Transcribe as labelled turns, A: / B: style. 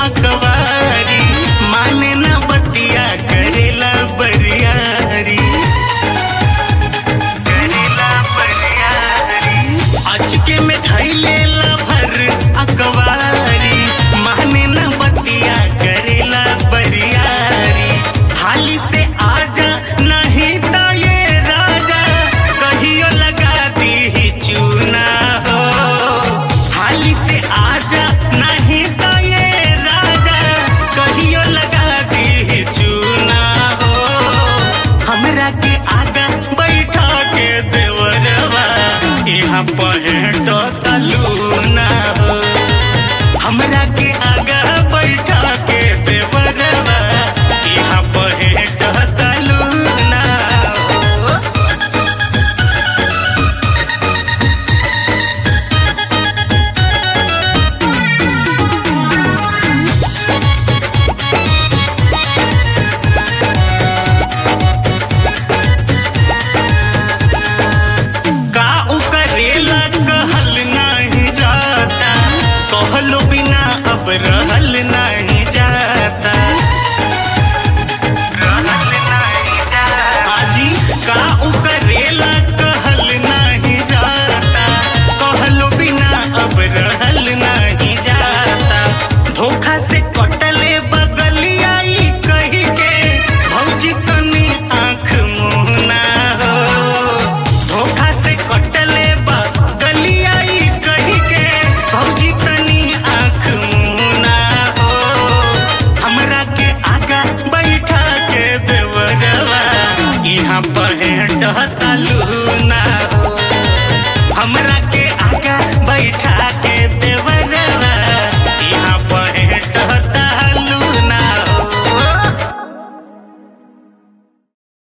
A: अकवारी माने ना बतिया करेला बरियारी करेला बरियारी अचके में धैले ला भर अकवारी माने ना बतिया करेला बरियारी हाली से आजा नहीं तो ये राजा कहियो लगा दी चूना हो हाली से आजा नहीं तो ये राजा कहियो लगा दी चूना हो हमरा के आगा बैठा के देवरवा यहाँ पहेट तलूना हो हमरा के आगा बैठा के देवरवा यहाँ पहेट तलूना हो का उ करेला कहल नहीं जाता कहलो बिना अब रहल नहीं जाता रहल नहीं जाता आजी का उ करेला कहल नहीं जाता कहलो बिना अब रहल नहीं जाता धोखा से कटले बगलियाई कही के भौजी तनी आंख मुहना हो धोखा से कटले बा गलियाई कही के भौजी तनी आंख मुना हो हमरा के आगा बैठा के देवरवा यहाँ पहेट तालू